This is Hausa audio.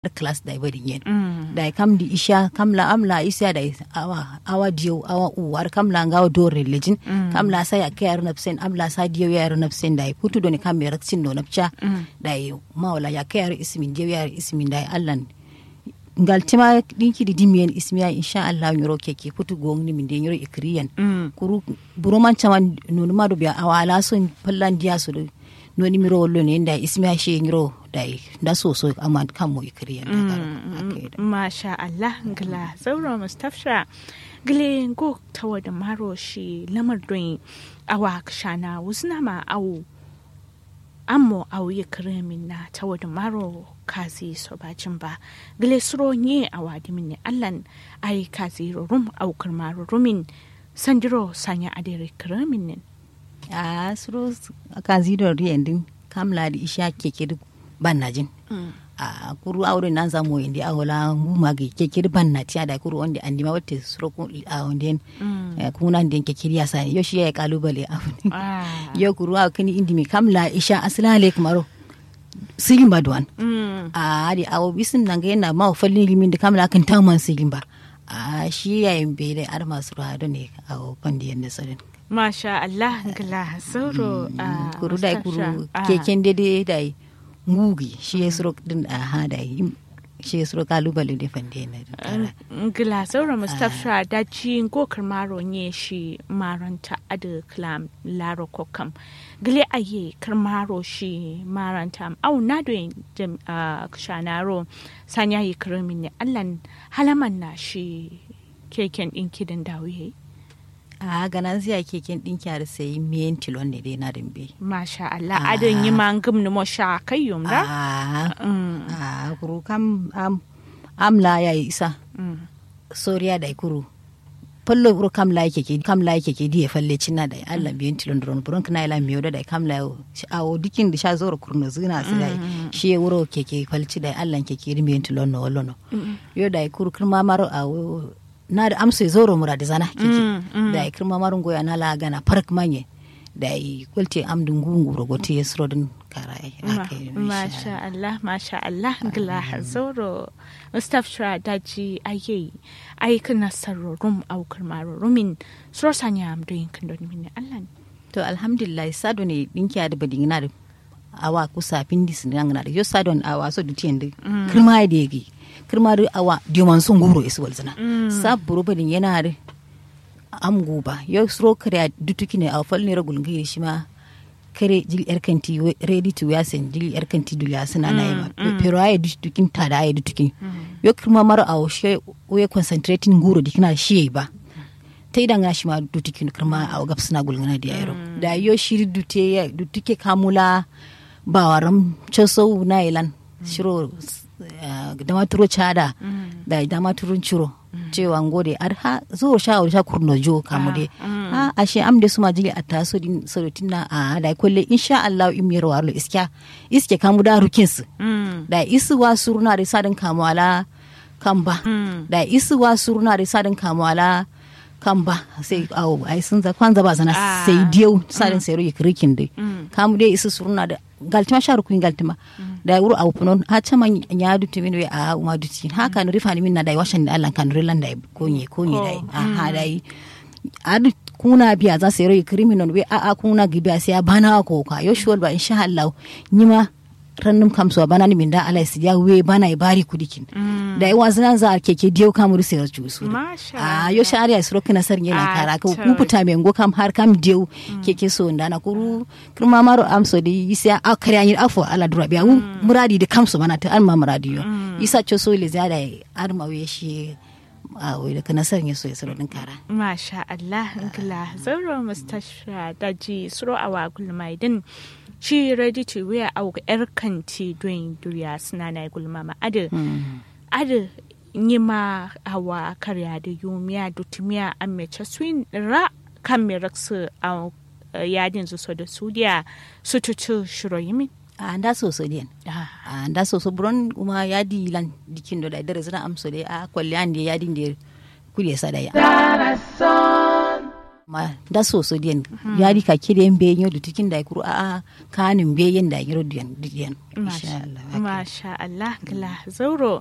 class da ibadin yen da kam di isha kam la amla isya da awa awa diyo awa uwar kam la ngawa do religion kam la sa ya kayar napsen amla sa diyo ya napsen da putu do ni kam ya raksin do napcha da mawla ya kayar ismin diyo ya ismin da allan ngal tima dinki di dimiyen ismiya insha Allah nyoro keke putu gong ni min de nyoro ikriyan kuru buroman chaman nunu ma do biya awala so pallan diya so noni miro wollo ne da ismiya she nyoro dai da so so amma kan mu ikriyan masha Allah ngla zauro mustafsha gile go tawa da maro shi lamar don awa kshana wusna ma awu ammo awu ya kremin na tawa da maro kazi so bacin ba gile suro nye awa dimin ne allan ai kazi rum au kirmaro rumin sandiro sanya adere kremin ne a suro kazi do riyandin kamla da isha keke duk ban na jin a kuru aure nan zamu indi awola nguma ge kekiri ban na tiya da kuru wanda andi ma wate suro ko a wanda kuna den kekiri ya sani yo shi ya kalubale a yo kuru a kani indi mi kamla isha aslale kamaro sigin ba duwan a di awo bisin nan ga yana ma fallin limin da kamla kan taman sigin ba a shi ya yin bere ar masu ruwa ne a pandi yanda sarin Masha Allah gila sauro a kuru dai kuru keken dede dai ngugi shi ya suro din a ha dai shi ya suro kalubale da fande na gila sauro Mustapha da ci go karmaro nye shi maranta adu klam laro kokam gile aye karmaro shi maranta au na do jam kshanaro sanya yi kirmin ne Allah halaman na shi keken din kidan dawiye a ganan ziya keken ɗinki har sai miyan tilon ne dai na dambe. Masha Allah, adon yi man gum ni mo sha kai yum da? A kuru kam amla ya yi isa. Soriya da kuru. Fallo kuru kam la yake ke kam la yake ke diye falle cinna da Allah biyan tilon dron buron kana ila miyo da kam la awo dikin da sha zoro kurno zina su dai shi wuro keke falci da Allah keke miyan tilon no wallo no. Yo da kuru kirma maro awo na da amsa zoro mura da zana kike da ya kirma marun goya na laga na park manye da ya kulte amdun gungu rogote ya suro din karai masha Allah masha Allah gila zoro Mustapha Shra daji aye ai kana sarro rum au kirma rumin suro sanya amdun kan don min Allah to alhamdulillah sado ne dinki da badin na da awa kusa pindis nan na da yo sadon awa so dutiyan da kirma da yake kirmari awa diman sun guro isu walzina sa buru badin yana da am guba yau suro kare a dutuki ne a fal ne ragul ngiri shi ma kare jil yar kanti ready to wear sen jil yar kanti dula suna na yi ma pero ayi dutukin ta da ayi dutukin yau kirma mara a shi we concentrating guro dikina shi ba ta idan shi ma dutukin kirma a gab suna gulgana da yaro da yau shiri dute dutuke kamula ba waram chosou na ilan shiro dama turo cada da dama turun ciro cewa ngode ar ha zo sha sha kurno jo kamu de ha ashe am de suma jili atta so din sorotin na a da kolle insha Allah im yero warlo iska iske kamu da rukin su da isu wa suruna da sadin kamu ala kamba da isu wa suruna da sadin kamu ala kamba sai awo ai sun za kwanza ba sana sai diyo sadin sai ruyi krikin de kamu de isu suruna da galtima sharu kuin galtima da wuro aw punon ha chama nyaadu timin we a uma duti ha kan rifani min na dai washan da Allah kan rilan da ko nye ko nye dai a ha dai adu kuna biya za su yi criminal we a a kuna gibiya sai bana ko ka yo shol ba insha Allah nyima rannum kam so bana ni min da Allah su ya we bana i bari kudikin da i wazna za keke diyo kam ru sai ju su a yo shari'a su rokina sar yana kara ko ku puta me ngo kam har kam diyo keke so ndana kuru kirma maro am so di isa a kare anyi afo ala dura biya muradi da kam so bana ta an ma muradi yo isa cho so le zada ar ma we shi a wai da kana sanya so ya saro din kara masha Allah gila zauro mustasha daji suro awa gulmai din shi ready to wear au yar kanti don duriya suna na gulma ma adu adu nyima awa karya da yumiya dutumiya an mece swin ra kan me raksu a yadin su so da sudiya su tutu shiro yimin a nda soso den a nda soso buron kuma yadi lan dikin do da dare zana amso de a kwalle an de yadi de kuli sa da ya ma da so so diyan yari ka kire en be nyodu tikin da kuru a a kanin be yen da yiro diyan diyan insha Allah Masha Allah, gila zauro